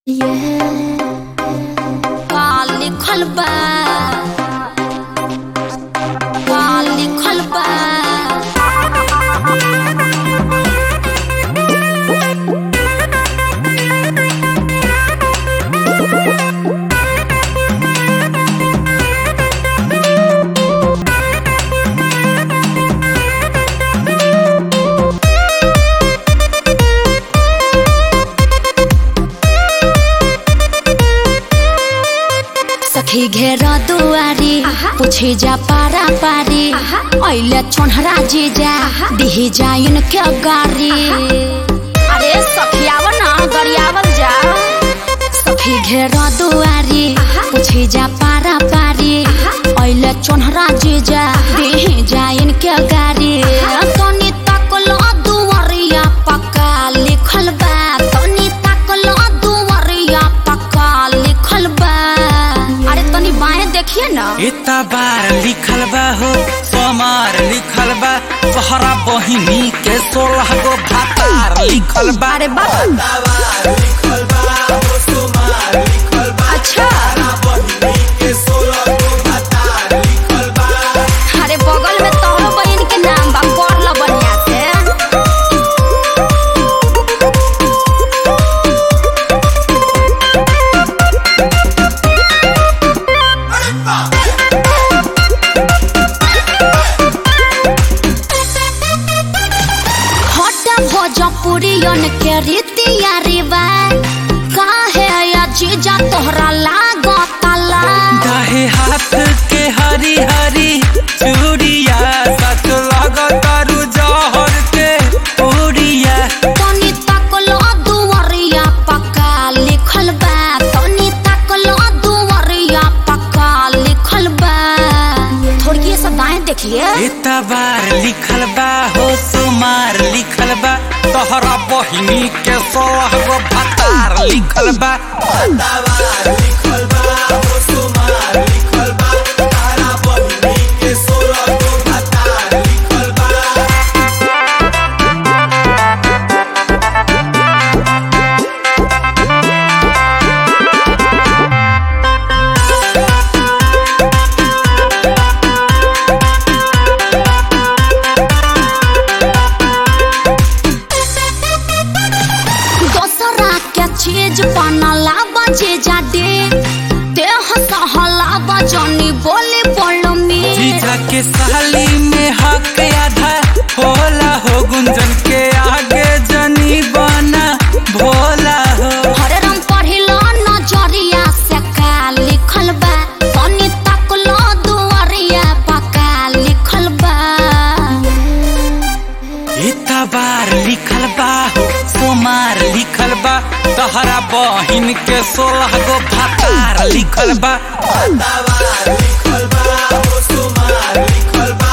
का लिखल बा का लिखल बा सखी घेर दुआरी पूछे जा पारा पारी ऐले छोनहरा जीजा दिही जाइन के गारी अरे सखी आव ना गरियावल जा सखी घेर दुआरी पूछे जा पारा पारी ऐले छोनहरा जीजा दिही जाइन के गारी तनी तकल दुआरिया पक्का लिखल बा तनी तकल दुआरिया पक्का लिखल बा अरे तनी बाएं देखिए ना इतना बार लिखल बा हो सोमार लिखल बा तोहरा बहिनी के सोलह गो भातार लिखल बा अरे बाबा अच्छा अरे बगल में तोहरो बहन के नाम बा पढ़ ल बढ़िया से हटा भोजपुरियन के रीतिया रिवाज काहे या जीजा तोहरा लागता ला दाहे हाथ के हरी हरी चूड़िया सच लगतारू जहर के पूड़िया तनी तकलो दुवरिया पक्का लिखल बा तनी तकलो दुवरिया पक्का लिखल बा थोड़ी सा दाएं देखिए इतना बार लिखल बा हो सोमार लिखल बा तोहरा बहिनी के सोलह गो भातार लिखल बा दोसरा के चीज बनला बजे जाडे देह सहला बजनी बोली बोल में जीजा के साली में हक आधा होला हो गुंजन के आगे जनी बना भोला हो हरे रंग पढ़िलो नजरिया से का लिखल बा तनी तकलो दुआरिया पक्का लिखल बा इतना बार लिखल बा हो सोमार लिखल बा तहरा बहिन के सोलह गो भातार लिखल बा लिखल बा हो सुमार लिखल बा